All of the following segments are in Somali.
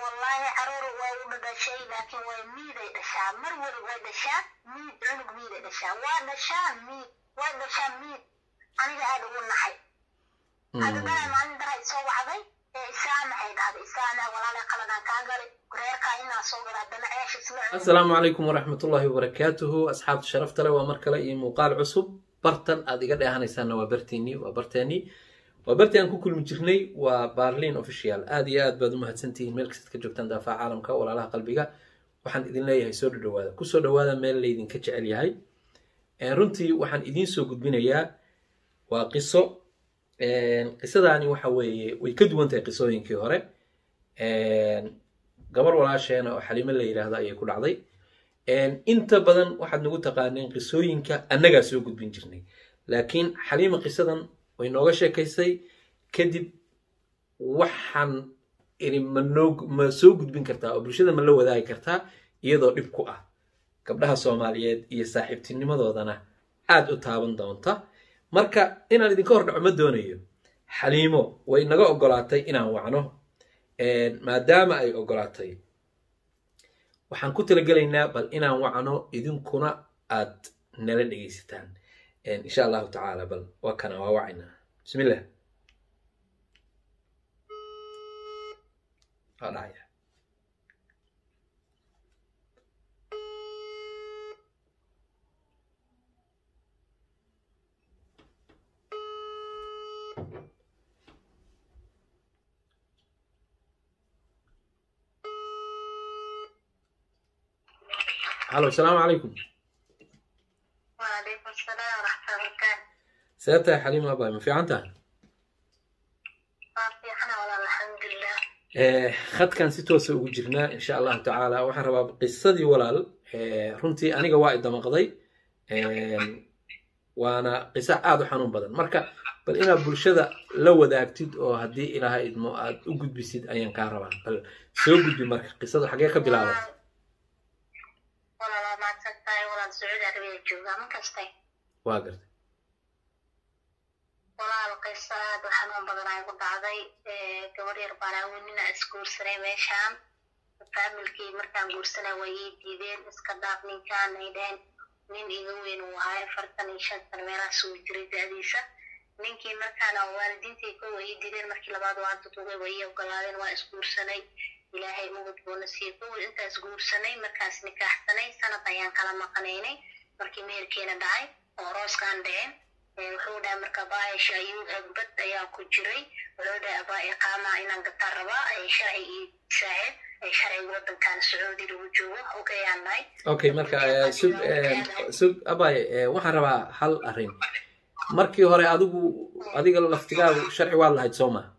wallaahi caruur way u dhadhashay laakiin way miiday dhashaa mar wali way dhashaa miid cunug miiday dhashaa waa dhashaa miid way dhashaa miid aniga aada ugu naxay hadda dara maalin dara isoo wacday ee isaa maxay dhahday isaana walaalay qaladaan kaa galay reerkaa inaa soo gala haddana ceesh isla cunay asalaamu calaykum waraxmatullaahi wabarakaatuhu asxaabta sharafta leh waa mar kale iyo muuqaal cusub bartan aad iga dheehanaysaanna waa barteennii waa barteennii waa bartii aan ku kulmi jirnay waa barlin official aad iyo aad baad u mahadsantihiin meel kastaad ka joogtaan daafaha caalamka walaalaha qalbiga waxaan idin leeyahay soo dhadhawaada kusoo dhawaada meel laydinka jecel yahay runtii waxaan idiin soo gudbinayaa waa qiso qisadaani waxa weeye way ka duwan tahay qisooyinkii hore gabar walaasheena oo xalimo la yidhaahdo ayay ku dhacday inta badan waxaad nagu taqaaneen qisooyinka annagaa soo gudbin jirnay laakiin xaliima qisadan way nooga sheekaysay kadib waxaan iri ma noo ma soo gudbin kartaa oo bulshada ma la wadaagi kartaa iyadoo dhib ku ah gabdhaha soomaaliyeed iyo saaxiibtinimadoodana aad u taaban doonta marka inaan idinka hor dhaco ma doonayo xaliimo way naga ogolaatay inaan wacno maadaama ay ogolaatay waxaan ku talagelaynaa bal inaan wacno idinkuna aad nala dhegaysataan insha allahu tacaala bal waa kana waa wacaynaa bismillah waa dhacaya halo asalaamu calaykum waalaykum salaam waraxmatullahi wabarakaatu see tahay xaliima abay ma fiican tahay waa fiicana walaal alxamdulilah khadkan si toosa ugu jirnaa insha allahu tacaala waxaan rabaa qisadii walaal runtii aniga waa idamaqday waana qiso aada u xanuun badan marka bal inaad bulshada la wadaagtid oo haddii ilaahay idmo aad u gudbisid ayaan kaa rabaa bal soo gudbi marka qisada xagee ka bilaabatay walaal waa mahadsan tahay walaal sacuudi arabiya joogaa ma kastay waa gartay walaal qiso aada u xanuun badan ay ku dhacday gabar yar baan awenina isguursanay meeshaan faamilkii markaan guursanay way ii diideen iska dhaaf ninkaan ay dhaheen nin iga weyn uu ahaa afartan iyo shan sana meelahaas uu jiray da-diisa ninkii markaana waalidiintii ko way ii diideen markii labaad waa dudugay way ii ogolaadeen waa isguursanay ilaahay ubad buuna siiyey kowal intaas guursanay markaas nikaaxsanay sanad ayaan kala maqanaynay markii meherkeena dhacay oo rooskaan dhicin wuxuu dhahay marka baayasha ayuu egbad ayaa ku jiray wuxuu dhahay abaa iqaama inaan gataa rabaa sharci ii saacid sharciga wadankan sacuudi lagu joogo ogayaan dhahay okay marka sug sug abay waxaan rabaa hal arrin markii hore adigu adiga laftigaadu sharci waad lahayd soo ma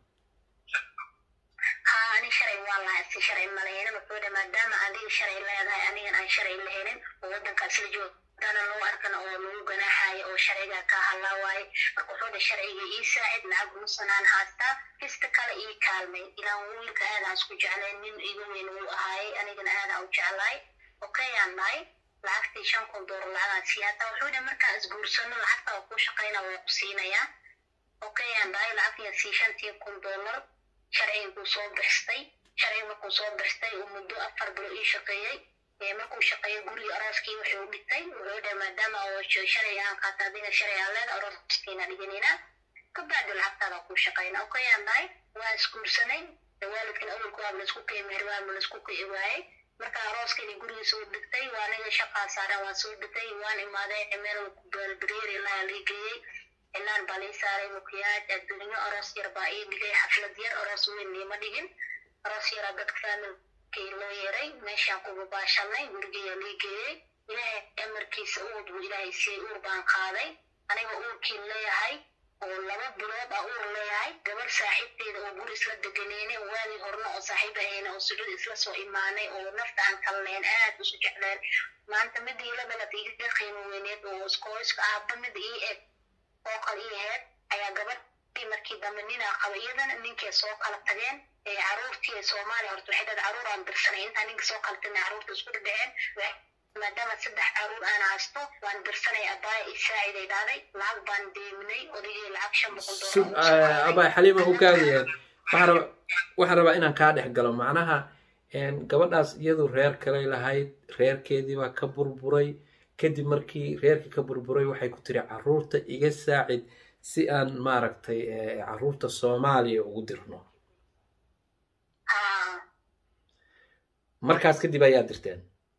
haa ani sharci waan lahay si sharci malahaynin wuxuu dhahay maadaama adiga sharci leedahay anigan aan sharci lahaynin oo wadankaas la joogo dana lagu arkana oo lagu ganaaxaayo oo sharciga ka hadlaa waaye marka wuxuu dhahay sharciga ii saacid lacag musanaan haastaa kista kale ii kaalmay ilaan wiilka aadaan isku jeclayn nin iga weyn wuu ahaayay anigana aadaan u jeclaay okayaan dhahay lacagtii shan kun doolar lacagaan sii hataa wuxuu dhahay markaan isguursano lacagta waa kuu shaqayna waa ku siinayaa okayaan dhahay lacagtiya sii shantii kun doolar sharciguu soo bixstay sharciga markuu soo bixstay uu muddo afar bilo ii shaqeeyey markuu shaqeeyo guriga arooskii wuxuu dhigtay wuxuu dhahay maadaama oo sharciga aan qaata adiga sharci aan leeda arooskiina dhiganina kabacdi lacagtaada ku shaqayna okayaan dhahay waa isguursanay waalidkan awalku waa laisku qiimeer waa laisku qii waayey marka arooskani gurigiisa u dhigtay waa aniga shaqaa saaran waan soo dhigtay waan imaaday cimeel baalbariyer ilaa lii geeyey cilaan baa lii saaray mukiyaaj adduunyo aroos yar baa ii dhigay xaflad yar aroos weyn niima dhigin aroos yaraa dadka faamilkii loo yeeray meeshaan kubabaashanay gurigeeya lii geeyey ilaahay amarkiisa uud buu ilaahay siiyey uur baan qaaday aniga uurkii leeyahay oo laba bilood ah uur leeyahay gabar saaxiibteeda oo guri isla deganeyne waagii horna oo saaxiib ahayna oo sujuud isla soo imaanay oo nafta aan kalleen aad isu jecleen maanta midda ila dhalad iga qiimo weyneed oo iskooyska ahba mid ii eg oo kale ii aheyd ayaa gabadhii markii dambe ninaa qaba iyadana ninkay soo kala tageen caruurtii ee soomaaliya horta waxay dhahday caruur aan dirsanay intaa ninka soo kala tagna caruurta isku dhadhaceen maadaama saddex caruur aan haysto waan dirsanay abaaya ii saaciday dhahday lacag baan deeminay odaygii lacag shan boqol sug abay xaliima u kaadaya waxaan rabaa waxaan rabaa inaan kaa dhex galo macnaha gabadhaas iyadu reer kaley lahayd reerkeediibaa ka burburay kadib markii reerkii ka burburay waxay ku tiri caruurta iga saacid si aan maaragtay caruurta soomaaliya ugu dirno markaas kadib ayaa dirteen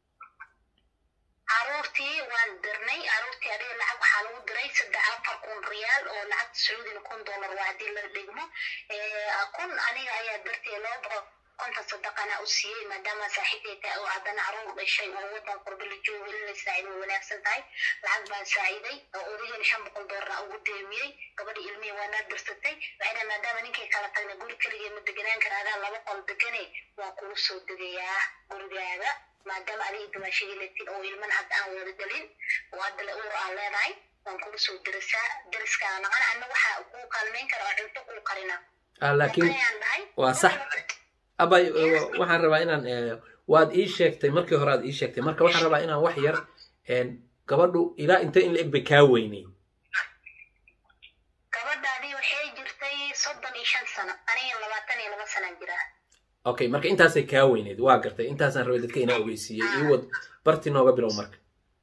caruurtii waan dirnay caruurtii adiga lacag waxaa lagu diray saddex afar kun riyaal oo lacagta sacuudina kun dollar waa haddii la dhigmo kun aniga ayaa dirtay loo boqol konton sadaqana u siiyey maadaama saaxiibtay tahay oo haddana caruur dhashay oo wadan qurba la joogo in la saacid way wanaagsan tahay lacag baan saaciday oo odaygeena shan boqol dollar ugu deemiyey gabadhii ilmihii waa naa dirsatay waxay dhahay maadaama ninkay kala tagna guri keligee ma deganaan kara adaa laba qol degane waan kugu soo degayaa gurigaaga maadaama adiga dumaashadii latin oo ilman hadda aan wada dhalin oo hadda la uur aan leedahay waan kugu soo dirisaa diriskaa naqana anna waxaa kuu kaalmayn kara oo cunto kuu qarina laakiin waa sax abay waxaan rabaa inaan waad ii sheegtay markii hore aad ii sheegtay marka waxaan rabaa inaan wax yar gabadhu ilaa inta in la eg bay kaa weynay gabadhaadii waxay jirtay soddon iyo shan sano aniga labaatan iyo laba sanaan jiraa okay marka intaasay kaa weyneyd waa gartay intaasaan rabay dadka inaa ogeysiiyey ii wad barti nooga bilow marka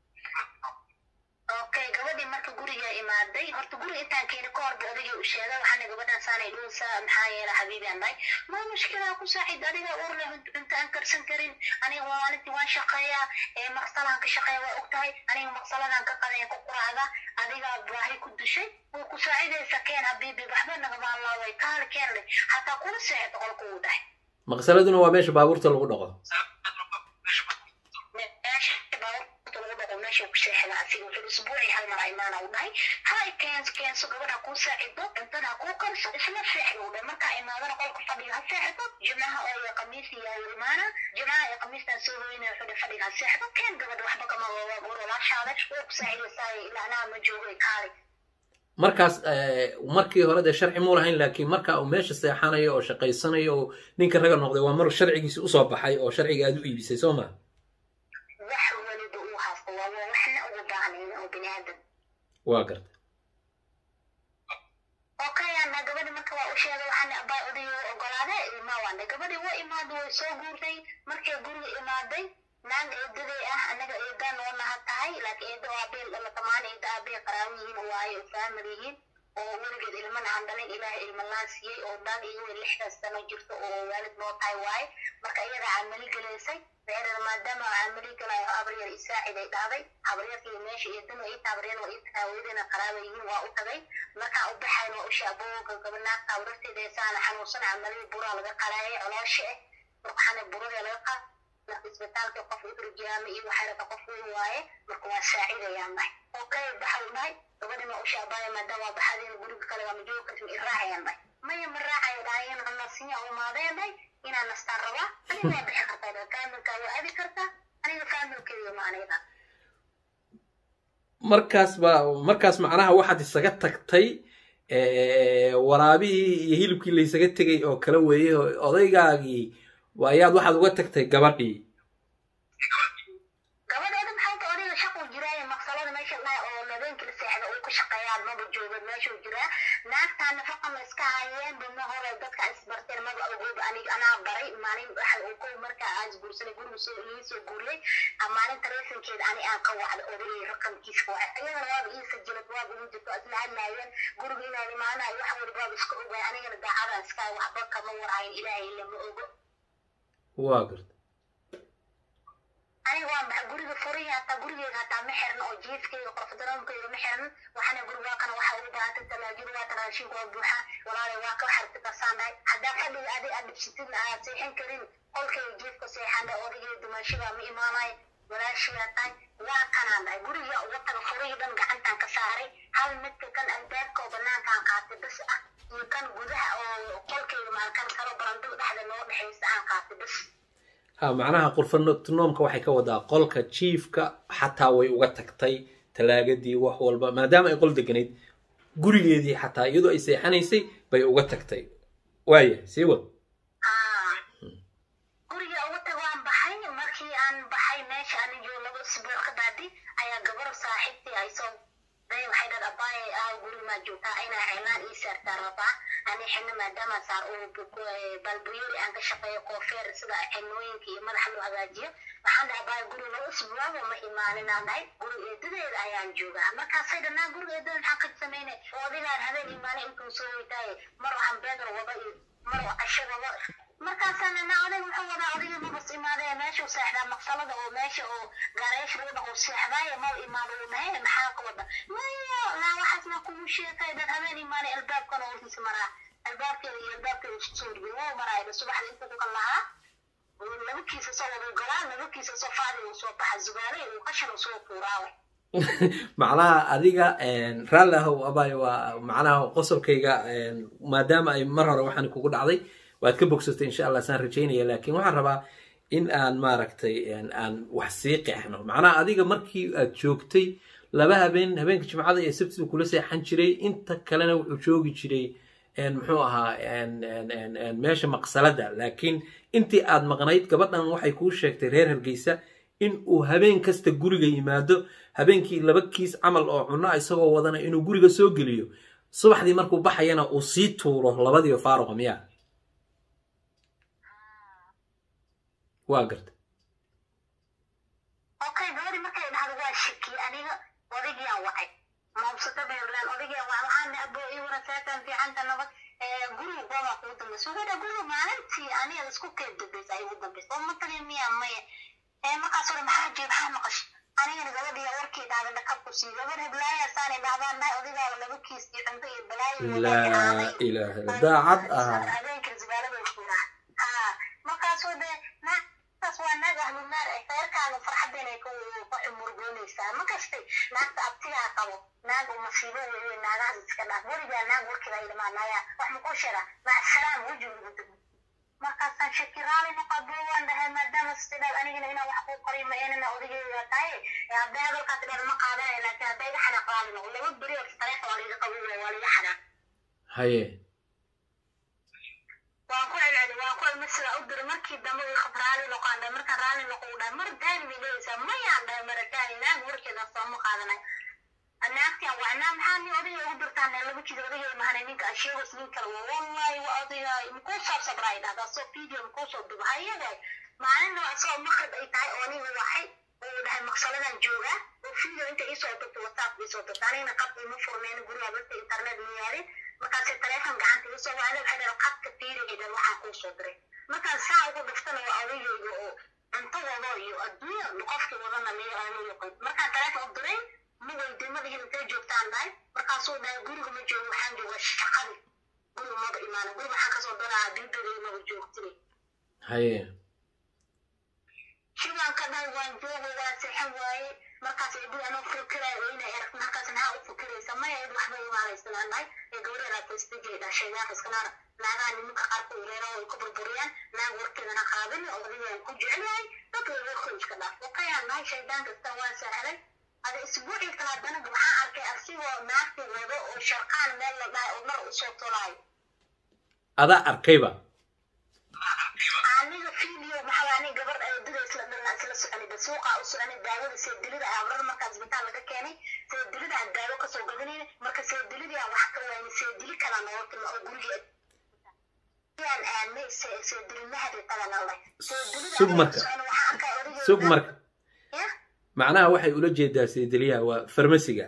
okay gabadhii marka guriga imaaday horta guriga intaan keeni ka horba odagii u sheegay waxaana gabadhan saanay dhuusa maxaa yeela xabiibi aan dhahay ma mushkilaa ku saacid adiga uur leh cunto aan karsan karin aniga maalintii waan shaqeeyaa maqsalaan ka shaqeeya waa og tahay aniga maqsaladaan ka qadaya ku quraacda adigaa baahi ku dushay wuu ku saacidaysa keen habiibi waxba nagama allaaway kaali keen leh hataa kula seexda qolka uu dhahay maqsaladuna waa meesha baabuurta lagu dhaqo meesha ku seexda asiga wuxuu isbuucii hal mar imaana u dhahay hay keenso keenso gabadha kuu saacido cuntada ha kuu karso isla seexda u dhahay markaa imaadana qolka fadhiga ha seexdo jimcaha oo iyo khamiis iyo imaana jimcaha iyo khamiistaan soo hoynaya wuxuu dhahay fadhiga ha seexdo keen gabadha waxba kama waa goor walaashaada way ku saacidaysaa ilaa anaa ma joogay kaali markaas markii hore dee sharci muu lahayn laakiin marka uu meesha seexanayo oo shaqaysanayo oo ninka raga noqday waa mar sharcigiisi usoo baxay oo sharciga aad u iibisay soo ma wax waliba uu haysto waa waxna ugu baahnayn oo bini aadam waa garta okay ana gabadhi marka waa u sheegay waxaana abaa odayo ogolaade ma waana gabadhi waa imaada way soo guurtay markay guriga imaaday naag eedaday ah annaga eedaan noo naha tahay laakiin eeda waa beel dhalatamaan eeda aabee qaraawo yihiin waaye oo faamil yihiin oo weligeed ilmana aan dhalin ilaahay ilma laan siiyey oo naag iyago lixdaas sano jirto oo waalid noo tahay waaye marka iyada camali gelaysay reerer maadaama camali galayo habaryar isaaciday dhahday habaryarkii meesha eedana ii taabaryar waa ii taaweydana qaraaba yihiin waa u tagay markaa u baxayn waa u shaabooga gabanaagta habaryarteeda saana xanuunsan camali buraa laga qalaayay coloosha eh marka waxaana burada laga qaa isbitaalka qof udurjaama iyo waxaarata qof weyn waaye marka waa saacidayaan dhahay okay baxa u dhahay gabadhina u shaabaaya maadaama waa baxadeen guriga kale waa majoogi kartin i raacayaan dhahay maya ma raacayo dhahayan nasiya umaadeen dhahay inaan nastaan rabaa aniga waa bixi kartaa dhahay faamilkaa waa adi kartaa aniga faamilkeeyo ma aniga markaas ba markaas macnaha waxaad isaga tagtay waraabihii iyo hilibkii laysaga tegay oo kala weeye odaygaagii ayaad waxaad uga tagtay gabadhii gabadheeda maxaa ta odayga shaquu jiraaye maqsalada meesha dhaha oo habeenkii la seexda uu ka shaqeeyaan maba joogan meeshuu jiraa naagtaa nafaqa ma iska hayeen bama hore dadka isbarteen maba ogooba anig anaa baray maalin waxa uu ko markaa aan isguursanay guriga soo ii soo guurlay maalin taleefonkeeda ani aan ka wacda odayay raqamkiisa wacay iyadana waaba ii sajilad waaba ii jirto isla hadlaayeen guriga inaan imaanayo wax waliba waaba iska ogaay anigana daacadaan iska waxba kama warhayn ilaahay lama ogo waa garta aniga waa maxa guriga furihi hataa gurigeyga hataa ma xirna oo jiifkeyga qorfadaroomkeyga ma xirna waxaana guri waa kana waxa ugu baahantay talaajada waa taraashinka waa buuxa walaalay waa ka xarti kasaan dhahay haddaa fadhiga adig aad dhibsatidna aad seexan karin qolkeyga jiifka seexan dhahay odageyga dumaashigaa ma imaanayo walaashigaa tahay waa kanaan dhahay guriga uga taga furihii dhan gacantaan ka saaray hal midka kan albaabka oo banaankaan qaatay bas ah iyo kan gudaha oo qolkeyga maalkan kalo barandada dhexda noo dhexaysa aan qaatay bas ha macnaha qurfanoomka waxay ka wadaa qolka jiifka xataa way uga tagtay talaagadii wax walba maadaama ay qol deganayd gurigeedii xataa iyadoo ay seexanaysay bay uga tagtay waaya sii wad guriga uga tag waan baxay markii aan baxay meesha anigo laba isbuuc ka baadi ayaa gabar saaxiibtii ay soo day waxay dhad abaaye ah guri maa joogtaa inaa ceelaan ii saartaa rabaa ani xino maadaama saar oo balbuyeri aan ka shaqeeyo koofeer sida xinooyinka iyo madaxa loo hagaajiyo waxaan dhahay abaaye guri laba usbuucba ma imaaninaan dhahay guri eedadeeda ayaan joogaa markaasay dhanaa guriga eedada maxaa ka samaynay oo adigaan habeen imaanay intuu soo weytaaye mar waxaan beegar wada iyo mar casho wada markaasana na odag wuxuu wadaa odayga mabas imaadee meeshuu seexdaa maqsalada oo meesha oo gaareesh lagu dhaqo seexdaaye mal imaado uu nahay maxaa ka wada mayo laa waxaas maa kugu sheekay dad habeen imaanay albaabkana hortiisa maraa albaabkeeda iyo albaabkeeda isku soo dhigay wuu maraayda subaxda intuu ku kal lahaa labakiisa soo wada galaa labakiisa soo faadi uu soo baxa zubaalay uu qashan uu soo tuuraawe macnaha adiga raalli ahow abay waa macnaha qosolkayga maadaama ay mar hore waxaan kugu dhacday waad ka bogsatay insha allah saan rajaynaya laakiin waxaan rabaa in aan maaragtay aan wax sii qeexno macnaha adiga markii aad joogtay laba habeen habeenka jimcada iyo sabtida kula seexan jiray inta kalena wuxuu joogi jiray muxuu ahaa meesha maqsalada laakiin intii aad maqnayd gabadhan waxay kuu sheegtay reer hargeysa in uu habeen kasta guriga yimaado habeenkii laba kiis camal oo cunno isagoo wadana inuu guriga soo geliyo subaxdii markuu baxayana uu sii tuuro labadiiba faaruqa miya waa garta okay gabadhi markay dhahdo waa shaki aniga odaygiyaan wacay maubsata beerland odaygiyaan wacay waxaan abo ii wara saatan fiicanta nabad guriga goobaa kugu dambaysa wuxuu dhaha guriga maalintii aniga isku keed dambaysa ay ugu dambaysa oo matali miya maya markaas ore maxaa jee maxaa maqashay anigana gabadhiya warkii dhahda dhakabku sii gabar heblaaya saanay dhahdaan nahay odaygaaba laba kiis iyo cunto iyo balaayo laa ilaaha daacad ah habeenka zibaalada furaa ha markaasoo de naagtaas waa naag ahlunaar ee reerkaaga farxadeenay ku murgoonaysaa ma kastay naagta abtigaa qabo naag uu masiibo weeye naagahaas iska dhaaf weligaa naag warkiiba ilmaanaya wax makuu sheega macsalaam wejigu dego markaasaan shaki raali noqodo waan dhahay maadaama sidhaad anigana inaan wax kuu qoriyo ma eenana odageyga tahay hadday hadalkaas dheer ma qaadanayo laakiin hadday iga xanaaq raali noqo laba beri oo taleefa waa liga qabuula waa liga xanaaq haye waan ku celceli waan ku celmi sidaa u diri markii dambe ii khab raali noqaan dhahay markaan raali noqo u dhahay mar daani bay dhehaysaa mayaan dhahay marataani naag warkeeda sooma qaadanay naagtian waa naa maxaa nin odayga ugu dirtaan laba jida odayga mahanay ninka asheegos nin kale waa wallahi waa odayga makuu soo sabraa dhahdaa soo video makuu soo duba hayaday maalinna asagoo maqrib ay tahay oo aniga waxay uu dhahay maqsaladan joogaa oo video inta iisoo dirto whatsapp iisoo dirto anigana qab ima furmeen guriga dadka internet ma yaalin markaasay taleefon gacanta iga soo wacday waxay dhahay qadka fiirigaydan waxaan kuu soo diray markaan saa ugu dhiftana waa odaygayga oo cunto wado iyo adduunya qofkii wadana miyo aanu yaqaan markaan taleefon u diray ma weydiimadihin intay joogtaan dhahay markaasuu dhahay guriga ma joogo waxaan joogaa shaqadi guriga maba imaana guriga waxaan kasoo daraa diidada maba joogtine haye shibaan ka dhahay waan joogo waan seexan waaye markaas eedii anoo fikiraya oo inay arag markaas maxaa u fikiraysa maya id waxba imaanaysanaan dhahay ee gabadheedaa tastijay dhashay naag iskanaana naagaha nimanka qaarka ureera way ku burburiyaan naag warkeedana qaadin odaygaan ku jecel yahay dadka warkooda iska dhaaf wakayaan dhahay shaydaan kasta waan saaxday ada isbuucii kala haddana waxaan arkay asigoo naagti wado oo sharqaan meel la dhahay oo mar usoo tolaayo adaa arkayba aniga video maxaa ani gabar eedada isla dhalna isla soconay ba suuqa u soconay daawada seedilida abrar markaa isbitaal laga keenay seedilida aan daawo kasoo gadanayna marka seedilidii aan wax ka waayna seedili kala nooga timi oo guriga yaan aadnay seedili mahadi taganalay sug marka sug marka macnaha waxay ula jeedaa seediliyaha waa farmasiga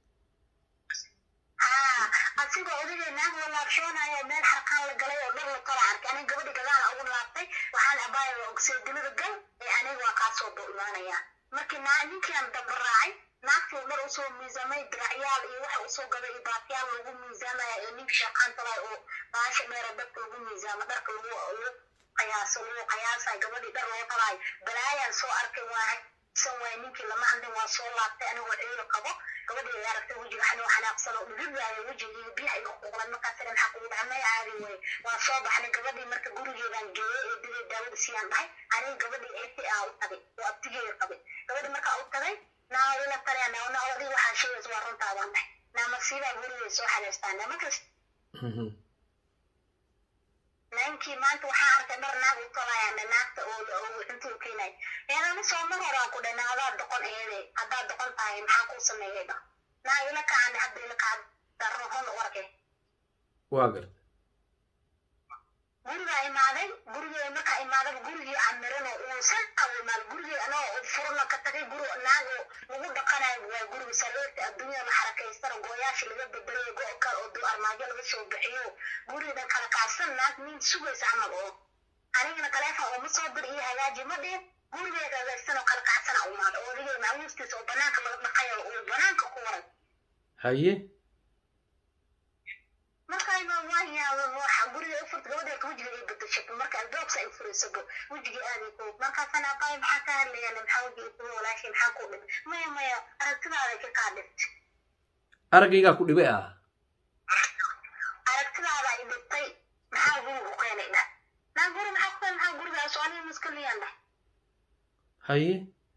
asigoo odagay naag la laabshoonayo meel xarqaan la galay oo dhar la kala arkay aniga gabadhi gadaala ugu laabtay waxaan abaaya seedilada gal ee aniga waa kaasoo doo imaanaya markii naa ninkiian daba raacay naagtii dhar usoo miisamay diracyaal iyo waxa usoo gaday iyo baatiyaal lagu miisaamaya ee ninka shaqaan talay oo baasha dheera dadka lagu miisaamo dharka lagu lagu qiyaaso lagu qiyaasay gabadhii dhar loo talaay balaayaan soo arkay waa san waay ninkii lama hadlin waa soo laabtay anigoo ciiro qabo gabadhii ay aragtay wejiga xanoo xanaaqsan oo dhulidaayo wejigii biyaha iga quuqlan markaas ire maxaa kugu dhaca may caadi wey waa soo baxnay gabadhii marka gurigeedaan geeyey ee diday daawada siiyaan dhahay aniga gabadhii eeti aa u tagay oo abtigeeda qabay gabadhii markaa u tagay naa ila talaya naa naa adiga waxaa sheegaysa waa runtaa baan dhahay naa masiibaa gurigay soo xanaystaan naa markas ninkii maanta waxaa arkay dhar naag u tolayaa naagta oo cuntuu keenay eedana soo mar horaan ku dhay naadaa doqon eede haddaad doqon tahay maxaa kuu sameeyay dha naa ila kacan hadda ila kacan darrohon u arkay waa garta gurigaa imaaday gurigee markaa imaadaba gurigii aan mirano uusan awimaad gurigii anoo furno ka tagay guri naago lagu dhaqanayo waa guriga saleerta adduunya la xarakaystana gooyaasha laga bedelayo go kale oo duu armaajo laga soo bixiyo gurigan kala kaadsan naag nin sugaysa camal oo anigana taleefon oo ma soo dir iyo hagaaji ma dhihin gurigeeda hagaagsan oo kala kacsana umaada oo odigay maamuustiisa oo banaanka laga dhaqayo uu banaanka ku waray haye markayba waan yaaba waxa guriga u furta gabadheerka wejiga ay bedeshato marka albaabsa ay furaysabo wejigii aaday ku markaasana abaay maxaa ka hadlayaan maxaa wejiga kuwa walaashay maxaa ku dhimay maya maya aragtidaada ka qaadhibta araggaygaa ku dhibay ah aragtidaada ay dhibtay maxaa guriga ku keenay dhah naa guri maxaa ku keenay maxaa gurigaas oo aniga maskaliyaan dhah haye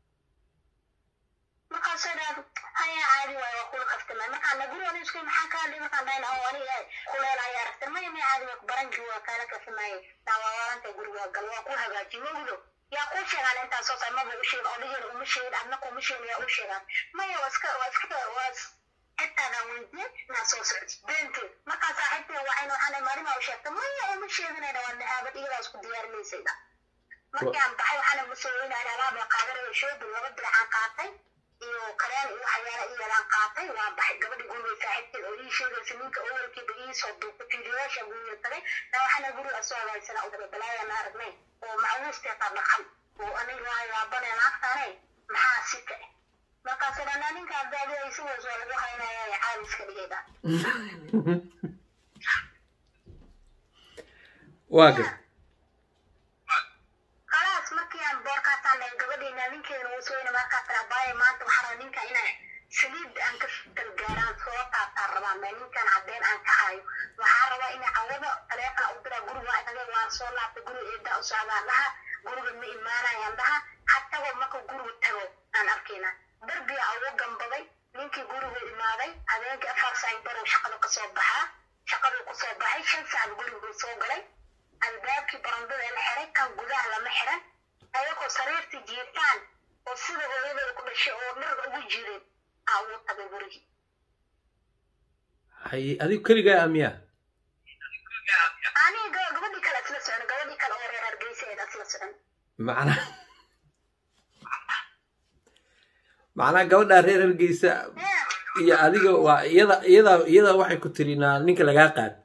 markaasoo dhaad haya caadi waayo waa kula kaftamay markaan na guri aniga isku maxaa ka hadlay markaan dhahayn oo aniga kuleel ayaa aragtay maya maya caadi waa baranki waa kaala kafimaye naa waa waarantay guriga gal waa ku hagaaji mawdo yaa kuu sheegaan intaas soo maba u sheegin odigeen uma sheegin adna kuma sheegin yaa u sheegaan maya waa iska waa iska waa xitaadan weydiye naa soo socdi beenteed markaa saaxiibtee waxayna waxaana maarimaa u sheegtay maya uma sheeginayna waa nahaabad iyadaas ku diyaarinaysayda markii aan baxay waxaana masooweynaan alaab la qaadanayo shoobin laba diracaan qaatay iyo kareen iyo waxyaala iyalaan qaatay waa baxay gabadhi guriga saaxiibteed oo ii sheegaysa ninka awalkiiba ii soo duuqay fiidiyaasha guriga tagay naa waxaana guriga soo hagaagsanaa udaba balaayaan aragnay oo macluusteeta dhaqan oo aniga waa yaabaneen aftaanay maxaa sika eh markaas dhanaa ninka abdaadi ay sidaas waa lagu haynaya caaliska dhigayda waa garta khalaas markii aan boorkaasaan dhahay gabadhiina ninkeena uu soo yina markaas tara baaya maanta waxaa rabaa ninka inaa saliid aan ka galgaaraan soo taabtaan rabaa mee ninkan caddeen aan ka hayo waxaa rabaa ina cawada taleefon u diraa guriga waa tagay waan soo laabtay guriga eedaa u socdaan dhaha guriga ma imaanayaan dhaha hataba marka guriga tago aan arkayna darbiga ugu gambaday ninkii gurigu imaaday habeenkii afar saac barow shaqada kasoo baxaa shaqaduu kusoo baxay shan saac guriguu soo galay albaabkii barandada la xiray kan gudaha lama xiran ayagoo sariirtii jiifaan oo sida hooyadooda ku dhashay oo dharga ugu jireen aa ugu tagay gurigii haye adigu keligaa amiya aniga gabadhii kale isla socon gabadhii kale oo reer hargeysaeed isla socon macnaa macnaa gabadhaa reer hargeysa iyo adiga waa iyada iyada iyada waxay ku tiri naa ninka lagaa qaad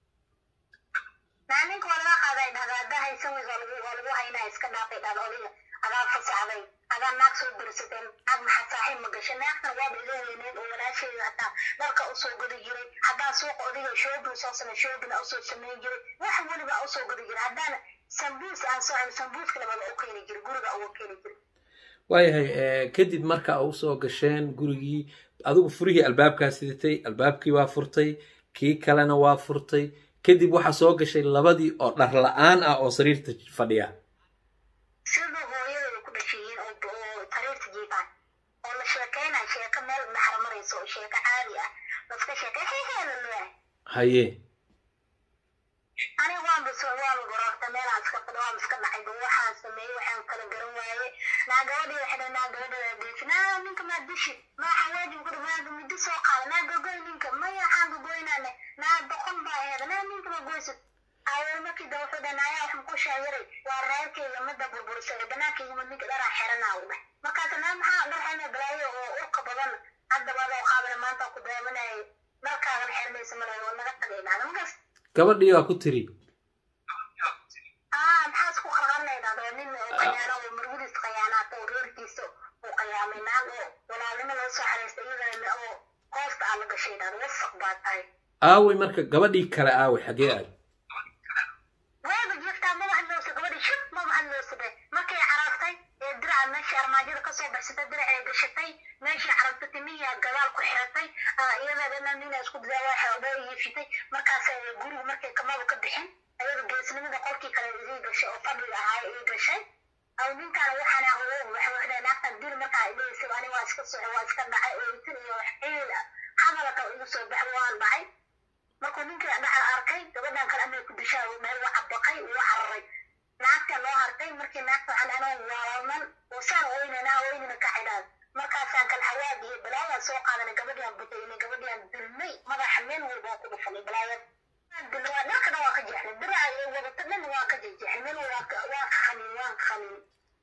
naa ninka waa laga qaaday dhahda haddaa haysan weys waa lagu waa lagu haynaa iska dhaafay dhahda odiga adaa fasaxday adaa naag soo dirsateen naag maxaa saaxiib ma gashay naagtan waaba iga weyneed oo walaasheeda hataa dharka usoo gadi jiray haddaa suuqa odiga shoobin soo samey shoobina usoo sameyn jiray wax weliba usoo gadi jiray haddaana sambuus aan soo celin sambuuska labada u keeni jiray guriga uga keeni jiray waayahay kadib marka u soo gasheen gurigii adigu furihii albaabkaa sidatay albaabkii waa furtay kii kalena waa furtay kadib waxaa soo gashay labadii oo dhar la-aan ah oo sariirta fadhiya sida hooyadooda ku dhashiyiin oo oo sariirta jiifaan oo la sheekeynayo sheeko meel dhaxar marayso oo sheeko caadi ah laska sheekay heheela leeyahay haye aniga waan bis waan goroorta meelaan iska fadhi waan iska dhacay ba waxaan sameeyey waxaan kala garan waaye naa gabadhii waxay dhahay naa gabadhada deefi naa ninka maa dishi maa xawaaji ku dhamaa muddo soo qaada naa gogoy ninka maya waxaan gogoynaane naa boqon baa aheeda naa ninka ma goysid awal markii da wuxuu dhahay naayaa waxaan ku shaayiray waa reerkayga midda burbursaday banaankayga mid ninka dharaa xeranaa u dhah markaas naa maxaa dharxayna balaayo oo urka badan haddaba adoo qaabana maanta ku daawanayay dharkaagan xermaysa malayo oo naga tagay dhahda markaas gabadhii waa ku tiri ah maxaa isku qarqarnaynaa oo nin oo qayaano oo marwadiis qayaanaata oo reerkiisa uu qayaamay naag oo walaalnimo loo soo xaraystay iyadana oo hoosta aa la gashay dhahda wasaq baa tahay aaway marka gabadhii kale aaway xagee aad waaba jirtaa maba hadloosa gabadhii shib maba hadloosa be markay carartay ee diraca meeshii armaajada kasoo baxsatay diracay gashatay meeshii carartay timiyaa gadaal ku xiratay iyada dhana nina isku dadaa waxa oga yiifitay markaas gurigu markay kamaba ka bixin ayada geesnimada qolkii kale ii gashay oo fadhiga ahaa ii gashay aw ninkaan waxaan ahuwo waxa waxda naagtan dil markaa idhaysay ani waa iska soco waa iska dhacay oo itin iyo wax ciil hadalka igu soo baxay waan dhacay markuu ninkii dhaca arkay gabadhan kale amay ku dishaa meel waa cabaqay waa cararay naagta loo hartay markii naagta waxaan anoo waalman oo saan oynana oynina ka xidhaan markaasaan kalxawaad iyo balaayaan soo qaadanay gabadhiaan budaynay gabadhiaan dulmay madaxa meel walba waan ku dhufanay balaayad dhalkana waa ka jeexnay diraca iyo wadata dhan waa ka jeexnay meel walba waan ka qanin waan ka qanin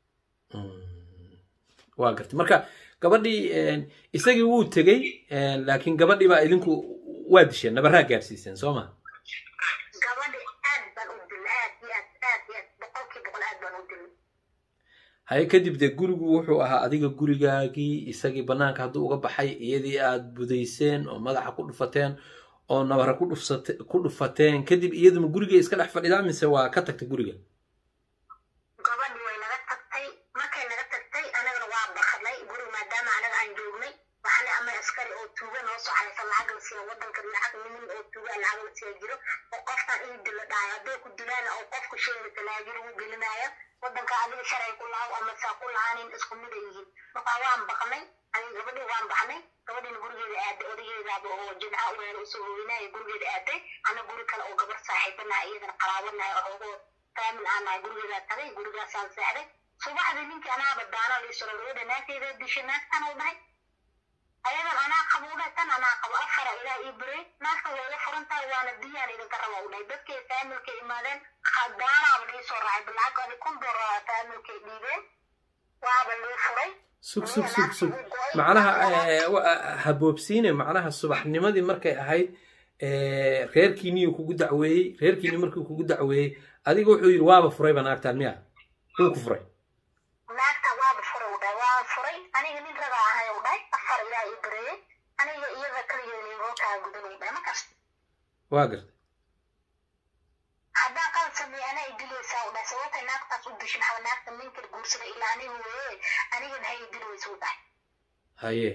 waa gartay marka gabadhii isagii wuu tegey laakiin gabadhii baa idinku waa disheen nabaraa gaadhsiiseen soo ma gabadhi aad baan u dilnay aad iyo aad aad iyo aad boqolkii boqol aad baan u dilnay haye kadib dee gurigu wuxuu ahaa adiga gurigaagii isagii banaanka hadduu uga baxay iyadii aad budayseen oo madaxa ku dhufateen oo nabara ku dhufsate ku dhufateen kadib iyaduma guriga iska dhex fadhidaa mise waa ka tagtay guriga gabadhi way naga tagtay markay naga tagtay anagana waa bakadnay guriga maadaama anaga aan joognay waxaana ama askari oo tuuga noo soo xaysa lacag la siiya wadanka lacag nimin oo tuuga lacag la siiya jiro oo qofkan ii dilo dhahay hadday ku dilaana oo qofku sheegi talaajir uu gelinaya wadanka adiga sharci ku lahaw ama saa ku lahaanin isku mid ay yihiin marka waan baqnay aniga gabadhii waan baxnay gabadhiina gurigeeda aaday odageedaaba oo jimca u weera usoo hooyinaya gurigeeda aaday ana guri kale oo gabar saaxiibanahay iyadana qalaabanahay oo ogo faamil aan nahay gurigeedaa tagay gurigaasaan seexday subaxdii ninkii anaaba daana liisoro gabadha naagteeda dishay naagtan uu dhahay ayadan anaa qabo u dhahay tan anaa qabo afara ilaah ii biray naagta way ila furan tahay waana diyaan idinka raba u dhahay dadkay faamilkay imaadeen daanaaba lii soo raacay bilacag ani kun dolar faamilkay dhiibeen waaba lii furay sug sug sug sug macnaha haboobsiine macnaha subaxnimadii markay ahayd reerkiiniyuu kugu dacweeyey reerkiini markuu kugu dacweeyey adiga wuxuu yidhi waaba furayba naagtaan miya wuu ku furay naagta waaba furay u dhahay waa furay aniga nin ragaa ahay u dhahay afar ilaa ii bareeyey aniga iyada kaligeeda liigookaa gudan u dhahay markaas waa gartay haddaan qalad sameeye anaa i dilaysaa u dhahay sababtay naagtaas u dishin maxaa naagta ninkan guursada ilaa aniga weeye anigan hay i dilaysa u dhahay haye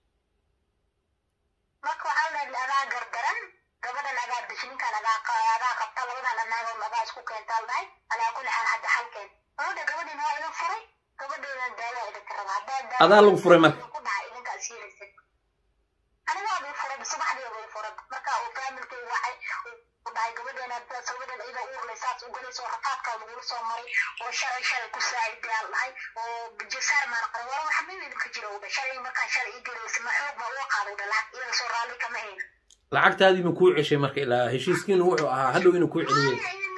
marka waxaa la dhahay adaa gargaran gabadhan adaa dish ninkan adaa adaa qabta labadan anaagoon adaa isku keentaa dhahay alaa kulli xaal hadda xalkeen gabadha gabadhiina waa idin furay gabadheedan daawa idinka raba haddaa adaa lagu furay marka ku dhaca idinkaas yeelaysa anigaa bay furay subaxdii bay furay marka uu faamilkay wacay u dhahay gabadheena gabadhan ida uurlay saas u galayso rafaadkaa lagula soo maray oo shalay shalay ku saacidaan dhahay oo jasaar maan qaray wara waxa mid idinka jira u dhahay shalay markaa shalay ii galaysa ma xoog baa uga qaaday dha lacag iyada soo raalli kama hayna lacagtaadii ma kuu ceshay marka ilaa heshiiskiinu wuxuu ahaa hadhow inuu kuu celiyey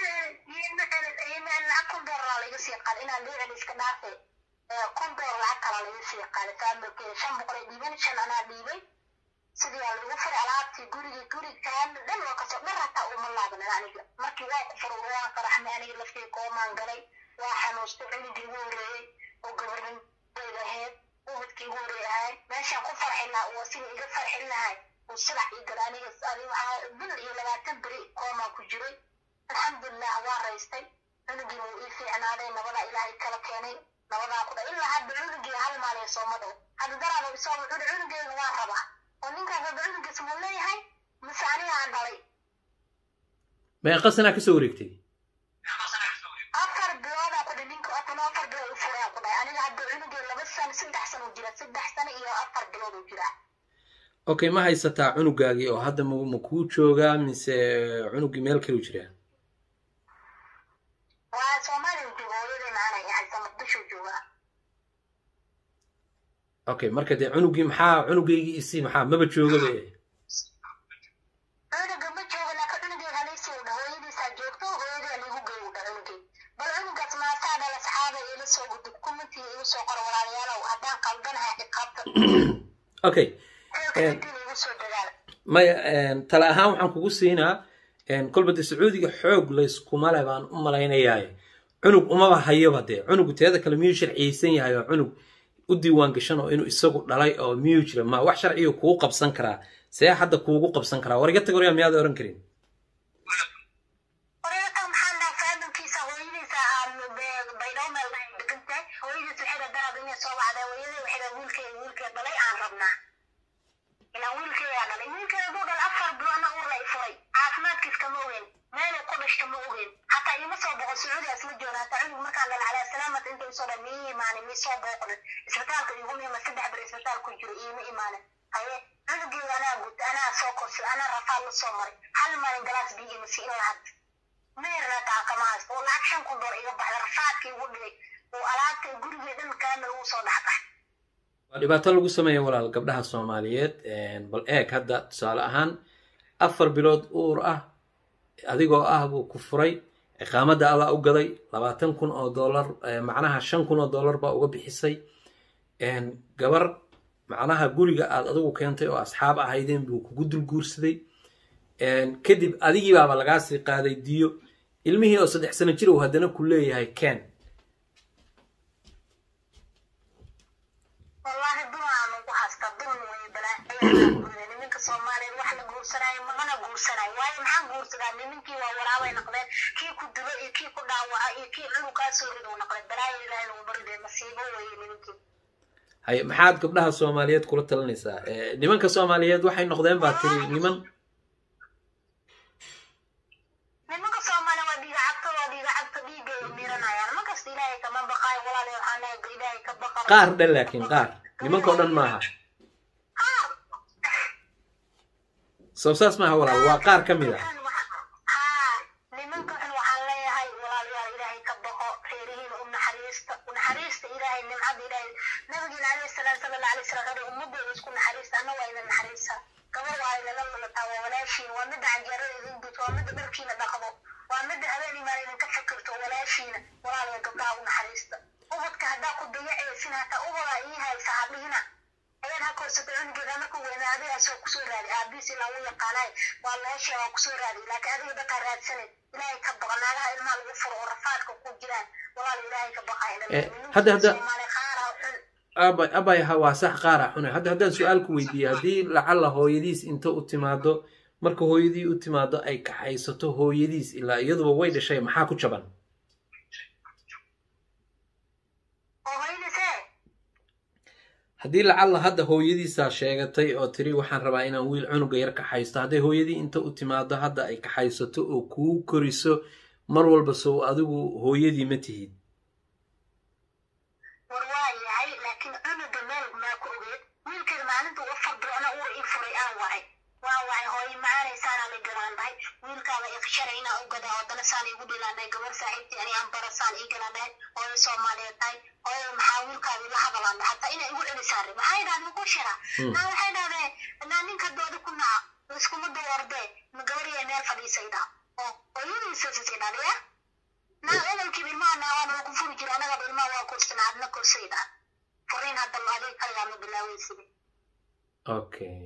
lacag kun doolar laiga sii qaaday inaan lii celi iska dhaafe kun doolar lacag kala laiga sii qaaday faamilkeeda shan boqol ay dhiibeen shan anaa dhiibay sidii aa lagu furay alaabtii gurigii guri kaamil dhan waa kasoo dhan hataa uma laabanin aniga markii waa ku furay waan faraxmay aniga laftii koomaan galay waa xanuustay cunugii ugu horeeyey oo gabarnimada ahayd ubadkii ugu horeey ahayd meeshaan ku farxin lahaa oo sida iga farxin lahay uu silax ii galay aniga ani waxaa bil iyo labaatan beri koomaan ku jiray alxamdulilah waa raystay cunugiina wuu ii fiicnaaday nabadaa ilaahay kala keenay nabadaa ku dha ilaa hadda cunugii hal maalin sooma dhow hadda daraaba isoo wuxuu cunugeega waan rabaa oo ninkaas hadda cunugiis muu leeyahay mise aniga aan dhalay meeqa sanaa kasoo wareegtay afar biloodaa ku dhi ninka atana afar bilood u furaa ku dhahay aniga hadda cunugii laba sano saddex sano u jira saddex sano iyo afar bilood u jira okay ma haysataa cunugaagii oo hadda ma ma kuu joogaa mise cunugii meel kale u jiraa waa soomaaliya jooga hooyadeen aanay haysa muqdisho joogaa okay marka dee cunugii maxaa cunugaygii isii maxaa maba joogaba cunuga ma jooga laakiin cunugeega halaysii u dha hooyadiisaa joogto hooyadii liigu gey u dha cunugii bal cunugaas maasaa dhala saxaaba ila soo gudub kumantii igu soo qoro walaalayaalow haddaan qaldanahay ciqaabta okay xilkadiin igu soo dadaala maya tala ahaan waxaan kugu siinaa kolba dee sacuudiga xoog layskuma le baan u malaynayaa cunug umaba hayoba dee cunugu teeda kale miyuu sharciyeysan yahay oo cunug u diiwaan gashan oo inuu isagu dhalay oo miyuu jira ma wax sharciyo kugu qabsan karaa see hadda kuugu qabsan karaa war iga tag waryaa miyaad oran karin Oreeta maxaa dhaha faamilkiisa hooyadiisa aan baydhabo meel dhahay degan tahay hooyadiis waxay dha daraad inay soo baxday hooyadii waxay dha wiilkeeda wiilkeeda dhalay aan rabnaa ilaa wiilkeedaa dhalay wiilkeeda duu dhalay afar biloodna uur la i furay caafimaadkiis kama ogeyn meelay ku dhashta ma ogeyn hataa ima soo boqon sacuudiga isla jooga hataa cunug markaan dhala calaa salaamat inta isoo dhan mii imaanin mii soo booqnin isbitaalka iguma ima saddex beri isbitaal ku jiro iima imaanin haye cunugeeda anaa gutay anaa soo korsay anaa rafaad la soo maray hal maalin galaas biyo ima siin lahad meerna taakama haysto oo lacag shan kun dolar iga baxda rafaadkii igu dhigay oo alaabta gurigee dhan kaamil ugu soo dhexbax waa dhibaato lagu sameeya walaal gabdhaha soomaaliyeed bal eeg hadda tusaale ahaan afar bilood uur ah adigoo ah buu ku furay ciqaamadda adaa u gaday labaatan kun oo dollar macnaha shan kun oo dollar baa uga bixisay gabar macnaha guriga aad adigu keentay oo asxaab ahaydeen buu kugu dul guursaday kadib adigii baaba lagaa sii qaaday diyo ilmihii oo saddex sano jir uu haddana ku leeyahay ken wallaahi dulaan ugu haysta dulm wey balaaciya niminka soomaaliyeed wax la guursanayo mana guursanayo waayo maxaa guursadaa niminkii waa waraabay noqdeen kii ku dilo iyo kii ku dhaawaca iyo kii cunugaa soo rido noqdeen balaayo ilaahay lagu baridee masiibo weeye niminkii hay maxaad gabdhaha soomaaliyeed kula talinaysaa nimanka soomaaliyeed waxay noqdeen baa tiri niman nimanka soomaaliya waa dhiiga cabto waa dhiiga cabto dhiigay miranayaan markasta ilaahay kama baqaayo walaalayo waxaan leeyahay ilaahay ka baqa qaar dhan laakiin qaar nimankao dhan maaha soo saas maaha walaal waa qaar ka mid ah haa nimanka xun waxaan leeyahay walaalayaal ilaahay ka baqo reerihiina u naxariista u naxariista ilaahay nimcada ilaahay nabigeena alayhi salaam sala alla alay salam wuxuu ummadooda isku naxariista anna waa idin naxariista gabar waa idinla lulataa waa walaashiin waa midda canjeerada idin guto waa midda dharkiina dhaqdo waa midda habeen imaan idinka fikirto walaashiina walaalaya gabdhaha u naxariista ubadka haddaa ku dayacaysin hataa ubadaa ii haysa hadhihina ayaan ha korsatay cunugeeda markuu weynaa adigaasoo kusoo raadi aabiis ilaa u yaqaanaay waa meesha waa kusoo raadi laakiin adiga dadkaa raadsanin ilaahay ka baqa naagaha ilmaha lagu furo oo rafaadka ku jiraan walaal ilaahay ka baqa hadda hadda soomaali qaara xun abay abay ha waa sax qaara xune hadda haddaan su-aal ku weydiiye haddii lacalla hooyadiis inta u timaado marka hooyadii u timaado ay kaxaysato hooyadiis ilaa iyaduba way dhashay maxaa ku jaban oo hoydisee haddii lacalla hadda hooyadiisaa sheegatay oo tiri waxaan rabaa inaan wiil cunuga yar kaxaysto hadday hooyadii inta u timaado hadda ay kaxaysato oo kuu koriso mar walba sow adigu hooyadii ma tihid war waa yahay laakiin cunuga meel maa ku ogeed wiilkeeda maalinta u fadrona uur ii furay aan wacay waan wacay hooyo macaanaysaanaa la galaandahay wiilkaada iqsharay inaa u gadaa wadana saan iigu dhilaandahay gabar saaxiibtii ani aan barasaan ii galaandahay hooyo soomaaliyeed tahay hooyo maxaa wiilkaada ila hadalandahay hataa inay igu celisaan rib maxay dhahdeen maku shira naa waxay dhahdeen naa ninka dooda ku naca iskuma dawoordee ma gabariya meel fadhiisay dhaa oo hooyadiisasisay dhaliya naa ehelkiiba ilmaha naawaana waa ku furi jira anagaba ilmaha waa korsana adna korsay dhaa furiin hadda adiga kaligaa ma bilaaweyside okay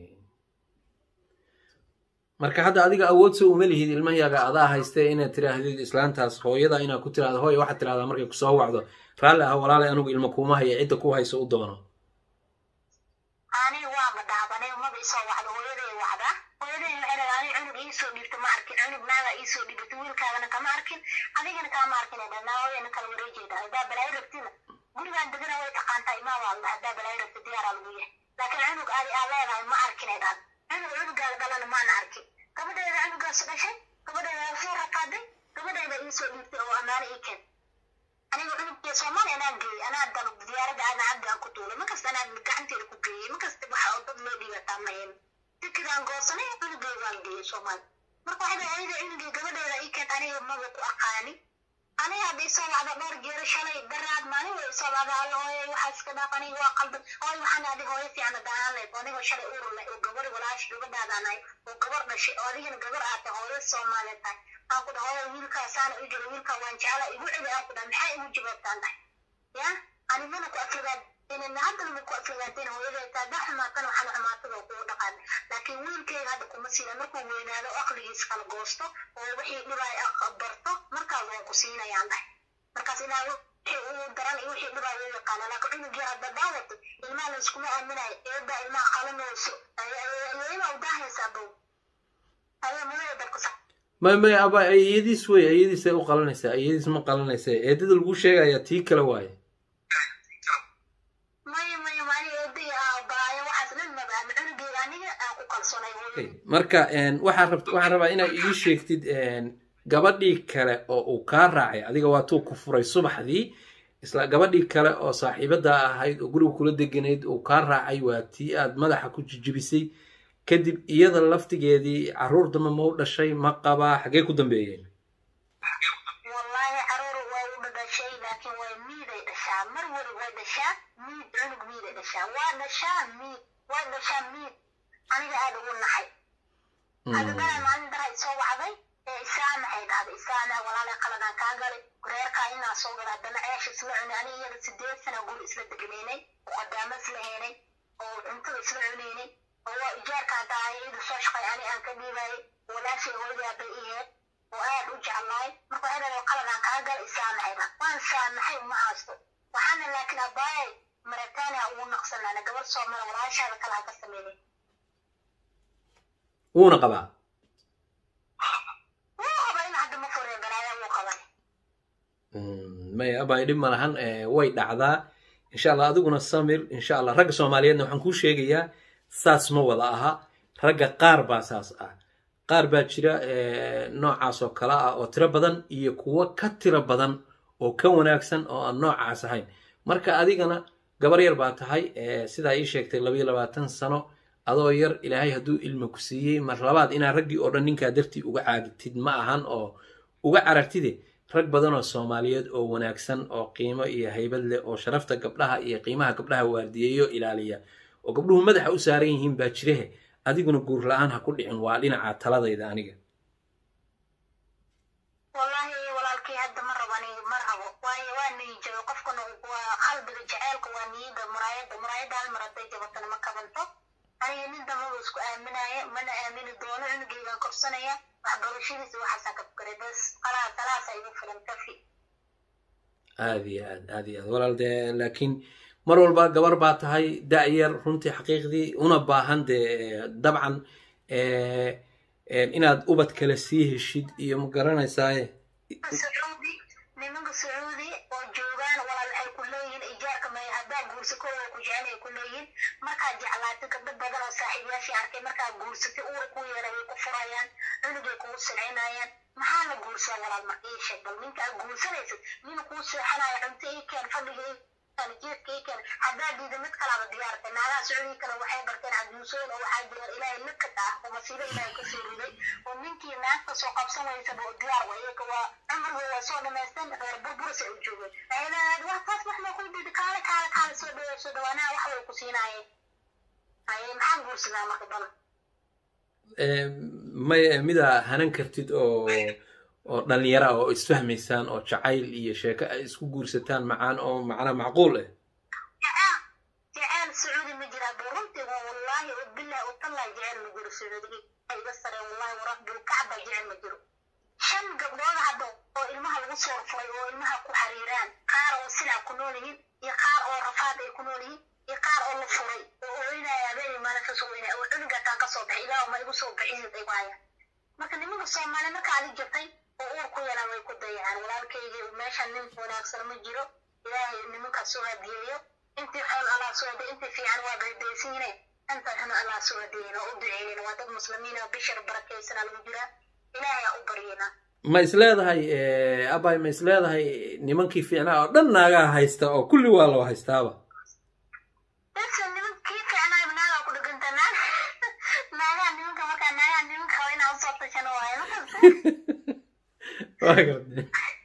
marka hadda adiga awood soo uma lihid ilmahyaga adaa haystee inaad tiraahdid islaantaas hooyada inaad ku tiraahdo hooy waxaad tirahdaa markay kusoo wacdo raalli ah walaalay anugu ilmo kuuma haya cidda ku hayso u doono ani waaba dhaabanay maba isoo wacdo hooyaday wacdaa hooyaday waxay dhahay ani cunug iisoo dhiibto ma arkin cunug naaga iisoo dhiibato wiilkaagana kama arkin adigana kama arkin ay dhahay naawayana kala wareejayda haddaa balaayo rabtina gurigaan degana way taqaantaa imaa waa alla haddaa balaayo rabta diyaaraa lagu yahay laakiin cunug aadi aa leedahay ma arkin ay dhahan cunug cunugaaga dhalana maana arkin gabadheeda cunugaas dhashay gabadheeda waa soo raqaaday gabadheeda iisoo dhiibtay oo ammaano ii keen aniga cunugkee soomaali anaa geeyey anaa dal diyaaradda aadna cabdi aan ku duulay markasta anaa gacanteeda ku geeyey markasta waxa oo dad loo dhiibataa mayen tikidaan goosanay cunugeygaan geeyey soomaali marka waxay dhahay ayada cunugii gabadheeda ii keent aniga maba ku aqaani aniga hadda isoo wacda dhowr jeero shalay daraad maalin way isoo wacda alla hooye waxaa iska dhaaf aniga waa qaldan hooy waxaan adi hooyo fiican daahaan leed anigoo shalay urur leh oo gabar walaash gabadhaadaan ahay oo gabar dhashay oo adigana gabar aad tahay hooyo soomaaliyeed tahay aan ku dhaha hooyo wiilkaasaana u jira wiilkaa waan jeclaa igu celi aan ku dhaha maxaa igu jawaabtaan dhahay ya anigana ku afrigaad inana haddana ma ku afrigaadeen hooyaday taa da xumaatan waxaan xumaatada kugu dhaqaan laakiin wiilkeyga hadda kuma siina markuu weynaado oo aqligiis kala goosto oo wixii dhibaay barto markaas waan ku siinayaan dhahay markaas ilaa wixii uu daran iyo wixii dhibaay u yaqaana laakiin cunugii hadda daawata ilmaha la iskuma aaminayo eedaa ilmaha qalanayso iyadaa u daahaysaa bow ayaa mudada dabka sax may may aba iyadiis wey iyadiisay u qalanaysaa iyadiis ma qalanaysa eedada lagu sheegaya tii kale waaye maya maya mani eeday baayo waxaas dhan mabaan cunugeyga aniga aan ku kalsoonay marka waxaan rabt waxaan rabaa inaad ii sheegtid gabadhii kale oo uu kaa raacay adiga waa tuu ku furay subaxdii isla gabadhii kale oo saaxiibada ahayd oo guriga kula deganayd uu kaa raacay waa tii aad madaxa ku jijibisay kadib iyada laftigeedii caruur damba ma u dhashay ma qabaa xaggee ku dambeeyeen wallahi caruur waa u dhadhashay laakiin way miiday dhashaa dhashaa mar wali way dhashaa miid cunug miiday dhashaa waa dhashaa miid way dhashaa miid aniga aada ugu naxay adagana maalin dara isoo wacday ee isaamaxay dhahday isaamax walaalay qaladaan kaa galay reerkaa inaa soo gala haddana ceesh isla cunay aniga iyada sideed sana guri isla degnaynay oo qadaamo isla heenay oo cuntada isla cunaynay oo waa ijaarkaa tahay iyada soo shaqay ani aan ka dhiibayay walaashay hooyadaa bay iheed oo aad u jeclaay marka waxay dhahday qaladaan kaa gala isaamaxay dhah waan saamaxay uma haysto waxaana laakiin abaayay marataaniha ugu naqsanaana gabar soomala walaashaada kale ha ka sameynay wuuna qabaa wuu qaba in hadda ma fureen balaaya wuu qaban maya abay dhib ma lahan way dhacdaa insha allah adiguna samir insha allah ragga soomaaliyeedna waxaan kuu sheegayaa saas ma wada aha ragga qaar baa saas ah qaar baa jira noocaas oo kale ah oo tiro badan iyo kuwo ka tiro badan oo ka wanaagsan oo aan noocaas ahayn marka adigana gabar yar baa tahay sidaa ii sheegtay labayo labaatan sano adoo yar ilaahay hadduu ilma ku siiyey mar labaad inaa raggii oo dhan ninkaa dartii uga caagtid ma ahan oo uga carartide rag badan oo soomaaliyeed oo wanaagsan oo qiimo iyo haybad leh oo sharafta gabdhaha iyo qiimaha gabdhaha waardiyeeyo ilaaliya oo gabdhuhu madaxa u saaran yihiin baa jirehe adiguna guur la-aan ha ku dhicin waa dhinaca taladayda aniga wallahi walaalkii hadda ma rabani ma rabo waayo waa niijabay qofkana waa qalbiga jaceylka waa niyada muraayada muraayada hal mar hadday jabatana ma kabanto aniga nin damaba isku aaminaya mana aamini doono cunugeygaan korsanaya waxbarashadiisa waxaasaan ka fukaray bas qalaa talaasa igu filan kafi aada iyo aad aada iyo aad walaal dee laakiin mar walba gabar baa tahay da-yar runtii xaqiiqdii una baahan dee dabcan inaad ubad kale sii heshid iyo ma garanaysaaye sacuudi nimanka sacuudi oo joogaan walaal waxay ku leeyihiin ijaarka may haddaa guursa kow oo ku jecel ay ku leeyihiin markaad jeclaatay gabdho badan oo saaxiibayaashii arkay markaad guursatay uura ku yeeray way ku furayaan cunugay kugu silcinayaan maxaa la guursaa walaal marka ii sheeg bal ninka aad guursanaysid nin kuu seexanaya cunto ii keen fadhiga ii jeedka ii keen haddaa diida mid kalaaba diyaartay naagaha sacuudiga kale waxay barteen cajuusooyin oo waxaa jiraan ilaahay nakad ah oo masiibo ilaahay kasoo riday oo ninkii naagta soo qabsan waysaba oo diyaar wa iyaga waa cumriga waa soo dhamaysteen reer burburis ay u joogeen waxay leedahay wax taas wax ma ku dhidi kaale kaale kaale soo dhaweey soo dhawaanaha wax way ku siinaayeen haye maxaan guursadaa marka badan may midaa hanan kartid oo oo dhalinyara oo isfahmaysaan oo jacayl iyo sheeko ay isku guursataan macaan oo macnaa macquul ah jeceel jeceel sacuudi ma jiraa buu runtii waa wallaahi oo bilahi oo tallahi jeceel ma jiro sacuudiga iga sareen wallahi warabbil kacba jeceel ma jiro shan gabdhood hadda oo ilmaha lagu soo furay oo ilmaha ku xariiraan qaar oo silaa ku nool yihiin iyo qaar oo rafaad ay ku nool yihiin iyo qaar oo la furay oo ooynaya habeenay maalin kasoo weynaya oo cunuga taan kasoo baxay ilaah ma igu soo bixiyid ay waayaan marka nimanka soomaali marka adi jirtay oo uur ku yeelaan way ku dayacaan walaalkaygi meeshan nin wanaagsan ma jiro ilaahay nimankaas soo hadiyeeyo intii xool allah soo hadiye intii fiican waa baydaysiine inta xun allah soo hadiyeyn oo u duceynen waa dad muslimiin oo bishar barakaysanaa lagu jiraa ilaahay aa u baryena ma is leedahay abay ma is leedahay nimankii fiicnaa oo dhan naagaha haysta oo kulli waa loo haystaaba bese nimankii fiicnaa naagaa ku dheganta naag naagaha nimanka markaa naagaha nimanka qaba inaa usoo tashano waayo makasta waa gartay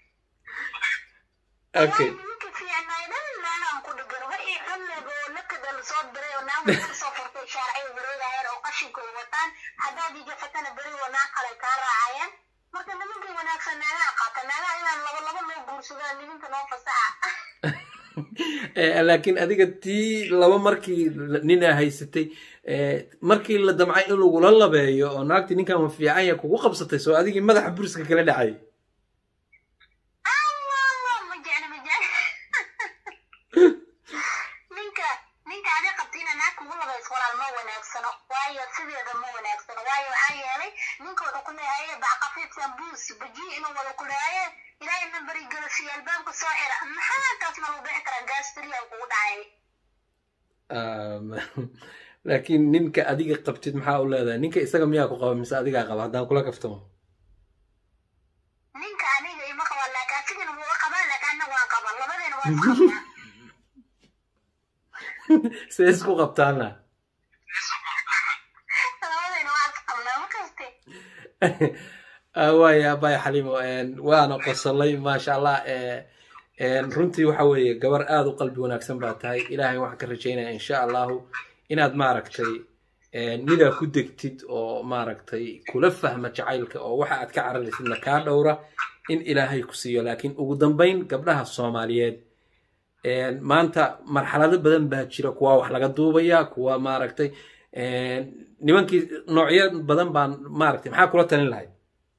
okay nimanka fiicnaay dhan naagaan ku dhegan wa ii xunleega oo nakada lasoo diray oo naag waxay kasoo furtay shaarcay wareegayaan oo qashinkooda wataan haddaad ijafatana beri waa naag kale kaa raacayaan marka nimankii wanaagsan naagaha qaata naagaha inaan laba laba loo guursadaan nimanka noo fasaxa laakiin adiga tii laba markii ninaa haysatay markii la damcay in lagula labeeyo oo naagtii ninkan ma fiican ya kugu qabsatay soo adigii madaxa buriska kala dhacay allah ma jecli ma jecli ninka ninka adi qabtiina naag kugu labays walaal ma wanaagsano waayo sideeda ma wanaagsano waayo waxaa yeelay ninka wuxuu ku leeyahay bac qafiifsan buus baji inuu wada ku leeyaye ilaahay nambari galasiyo albaabka soo xira maxaa taas ma lagu bixi karaa gaastiriya kugu dhacay laakiin ninka adiga qabtid maxaa u leedahay ninka isaga miyaa ku qaba mise adigaa qaba haddaan kula kaftamo ninka aniga ima qaba laakiin asigana wuu qabaa laakiin anna waan qaba labadeena waan isqabnaa see isku qabtaana labadeena waan isqabnaa ma kaste waaya abay xalimo waana qosolay maasha allah runtii waxa weeye gabar aada u qalbi wanaagsan baa tahay ilaahay waxaan ka rajaynaya insha allahu inaad maaragtay nidaa ku degtid oo maaragtay kula fahma jacaylka oo waxa aad ka cararaysidna kaa dhowra in ilaahay ku siiyo laakiin ugu dambayn gabdhaha soomaaliyeed maanta marxalado badan baa jira kuwa wax laga duubaya kuwa maaragtay nimankii noocyo badan baan maaragtay maxaa kula talin lahayd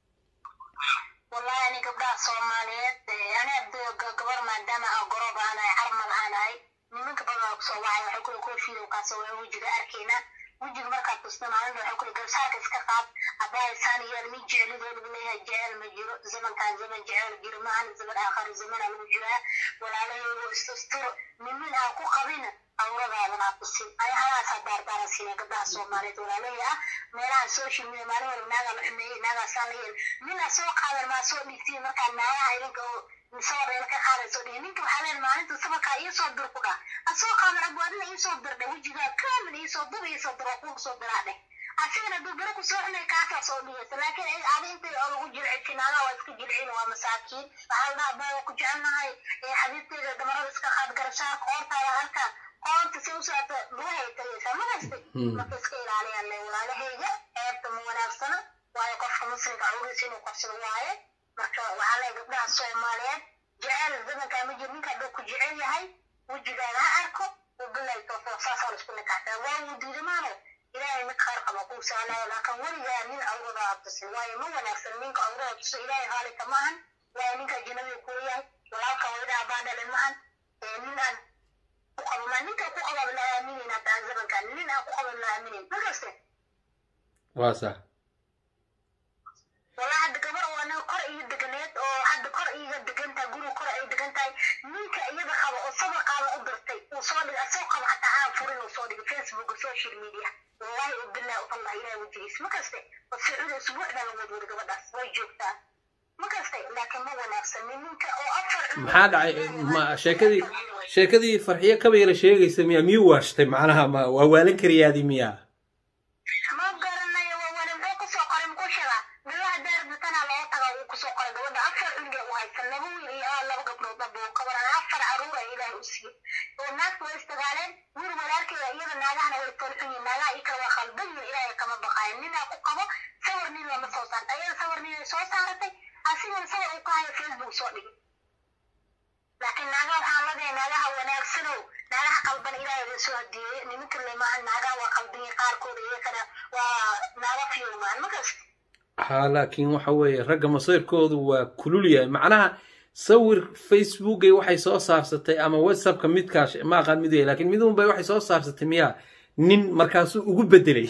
wallahi ani gabdhaha soomaaliyeed ani gabar maadaama aan gorob aanahay carmal aanahay nimanka badan oo kusoo wacay waxay kule koofiida kaasoo waa wejiga arkayna wejiga markaad tusna maalinta waxay kule garsaarka iska qaad abaayisaan iyo mi jecelidoo lagu leeyahay jecel ma jiro zamankan zaman jecel jiro maahan zaman aakhari zamana lagu jiraa walaalahaygo istustur nimin aan ku qabina awradaadan aa tusin aya halaasaa daardaara siina gabdhaha soomaaliyeed walaalahii ah meelaha social media maalin walba naagaa la xumeeyey naagaasaa la yeel nina soo qaadan maa soo dhigtiin markaa naagaha idinka oo sabareel ka qaadayso dhihi ninka waxaa leen maalinta sabarkaa iisoo dir ku dhah asoo qaadan abu adina iisoo dirdhe wejigaa kaamin iisoo dir iisoo dir oo kugu soo diraa dheh asigana dubara ku soo xunay kaasaa soo dhigaysa laakiin adi inta oo lagu jircin naagaha waa iska jircin waa masaakiin waxaa la dhaha baa ku jecelnahay xabiibteeda damarada iska qaad garashaarka qoortaada arkaa qoorta si u socota lugahay tagaysaa magastay marka iska ilaaliyaan le walaalahayga ceebta ma wanaagsana waayo qofka muslimka awriisa inuu qabsado waaye marka waxaa leeyahay gabdhaha soomaaliyeed jecel zamankaa ma jiro ninka hadduu ku jecel yahay wejigaada ha arko wabilahi tawfiiq saasaa la isku nikaxtaa waa wuu diidamaano ilaahay mid khayr qaba kuu sahlaya laakiin weligaa nin awrada aad tusin waayo ma wanaagsan ninka awrada tuso ilaahay haalika maahan waayo ninka ajnabiga kuu yahay walaalka wayda abaa dhalin maahan nin aan ku qabo ma ninka ku qaba la aaminin hadda zamankan nin aan ku qaban la aaminin ma gaste waa sax والله hadda gabar oo anaga kor iga deganeed oo hadda kor iga degan tahay guriga kor ay degan tahay ninka iyada qaba oo sabar qaada u dirtay uu soo dhigay asoo qaba hataa aan furin uu soo dhigay facebook social media wallahi u billah u allah ilaah wajigiis ma kaste oo sacuudi usbuucda la wadwada gabadhaas way joogtaa ma kaste laakiin ma wanaagsan ninka oo afar maxaa dhacay ma sheekadii sheekadii farxiyo kaba yara sheegaysa miya miyuu waashtay macnaha ma waa waalan kariyaadii miyaa ma garanayo waa wali muxuu kusoo qoray muxuu sheegaa gabadha daarbatana loo taga uu kusoo qoray gabadha afar cunge u haysan laba wiil iyo ah laba gabdhood daba uu kabaran afar caruur ay ilaahay u siiyey oo naagta way isdagaaleen wiil walaalkeeda iyada naagahana way tolxun yihin naagaha ii kale waa khaldan yihin ilaahay kama baqaayo ninaa ku qabo sawir nin lama soo saarta ayada sawir nin ay soo saaratay asigana sawir uu ka hayo facebook soo dhigay laakiin naagaha waxaan leedahay naagaha wanaagsanow naagaha qalban ilaahay la soo hadiyeeye nimanka lemaahan naagaha waa qalbiyi qaarkooda iyakana waa naaga fiyowmaan ma kasta ha laakiin waxa weeye ragga masayrkoodu waa kulul yahay macnaha sawir facebookay waxay soo saarsatay ama whatsappka midkaas ma aqaan mid yahay laakiin midun bay waxay soo saarsatay miyaa nin markaasuu ugu bedelay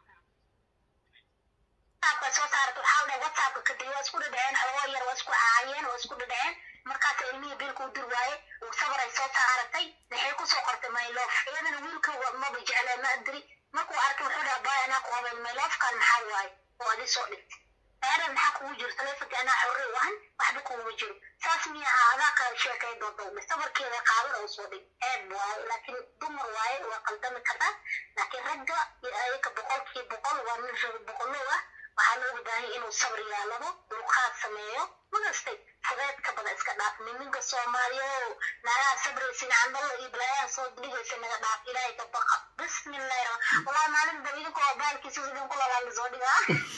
whatsappka soo saarata waxaa dhahay whatsappka kadib waa isku dhadhaceen xogoo yar waa isku caayeen waa isku dhadhaceen markaas ilmihii biilka u dir waaye uu sabaray soo saaratay waxay kusoo qortay mylof iyadana wiilka maba jeclee ma adiri markuu arkay wuxuu dhaha baay anaa ku habeen myloofkan maxaa waaye oo adi soo dhigtay aadan maxaa kugu jiro taleefonka anaa xorre u ahan waxba kuguma jiro saas miya aha adaa kala sheekay doodowme sabarkeeda qaadan oo soo dhig ceeb waaye laakiin dumar waaye waa qaldami kartaa laakiin ragga ayaga boqolkii boqol waa nin rag boqolow ah waxaa looga baahan inuu sabr yaalado dulqaad sameeyo magastay fudeedka badan iska dhaaf niminka soomaaliya naagaha sabraysin candalla iyo balaayaha soo dhigaysa naga dhaaf ilaahay ka baqa bismillahi rahmaan wallahi maalin daba idinkoo baalkiisa idin ku lalaali soo dhigaa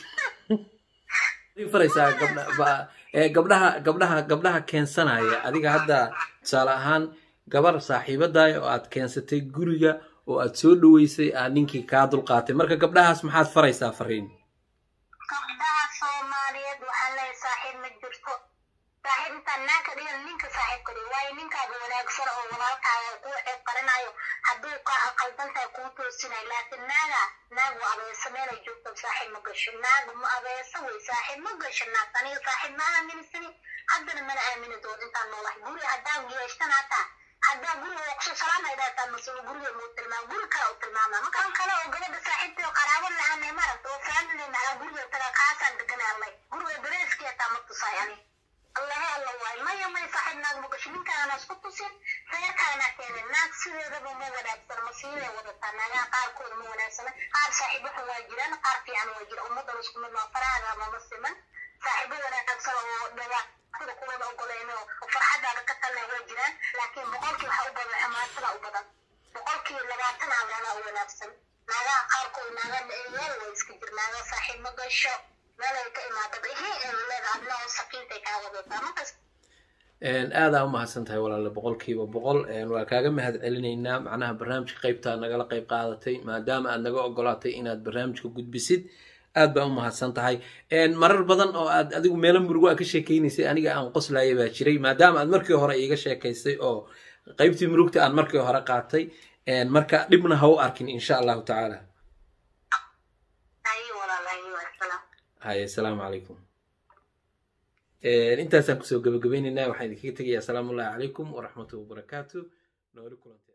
faraysaa gabdha ba- ee gabdhaha gabdhaha gabdhaha keensanaya adiga hadda tusaale ahaan gabar saaxiibadaay oo aad keensatay guriga oo aad soo dhaweysay aad ninkii kaa dulqaatay marka gabdhahaas maxaad faraysaa fariin gabdhaha soomaaliyeed waxaan leeyahay saaxiib ma jirto saaxiib intaan naagka dhigan ninka saaxiibka dhigo waayo ninkaaga wanaagsan oo walaalkaaga kuu ceeb qarinayo hadduu ka qaldan tahay kuu toosinayo laakiin naaga naag waa abeesa meelay joogto saaxiib ma gasho naag ma abeesa wey saaxiib ma gasho naag aniga saaxiib ma aaminsani haddana mana aamini doon intaan noolahay guri haddaan geeshtan hataa haddaa guriga waa kusoo salaamay dhaataa masuul guriga muu tilmaam guri kale u tilmaama markaan kale oo gabadha saaxiibtay oo qaraabo la-aanay maragta oo faamily maxaa guriga taga kaasaan deganaalay guriga dareeskii hataa ma tusaay ani allahe alla waay maya maya saaxiib naag ma gasho ninkaana isku tusin reerkaana keenay naag sideedaba ma wanaagsan masiibay wadataa naagaha qaarkooda ma wanaagsana qaar saaxiibo xun waa jiraan qaar fiican waa jira ummadan isku mid maa farahaaga mama siman saaxiibo wanaagsan oo dhibaato xumaatada kuwada ogoleyn oo farxadaada ka talna way jiraan laakiin boqolkii waxa u badan xumaatada u badan boqolkii labaatan aalana u wanaagsan naagaha qaarkood naaga meel way iska jir naaga saaxiib ma gasho meel ay ka imaadaba ihe ee leeda adna oo sakiintay kaa wadataa markas aadaa u mahadsan tahay walaale boqolkiiba boqol waa kaaga mahad celinaynaa macnaha barnaamijka qeybtaa nagala qeyb qaadatay maadaama aad naga ogolaatay inaad barnaamijka gudbisid aad baa u mahadsan tahay marar badan oo aad adigu meelo murugo a ka sheekeynaysay aniga aan qoslaya baa jiray maadaama aad markii hore iiga sheekaysay oo qeybtii murugta aan markii hore qaatay marka dhibna ha u arkin insha allahu tacaala haye walaal haye wasalaam haye asalaamu calaykum intaasaan kusoo gabagabaynaynaa waxaan idinkaga tegayaa asalaamu ullahi calaykum waraxmatullahi wabarakaatu nooli kulante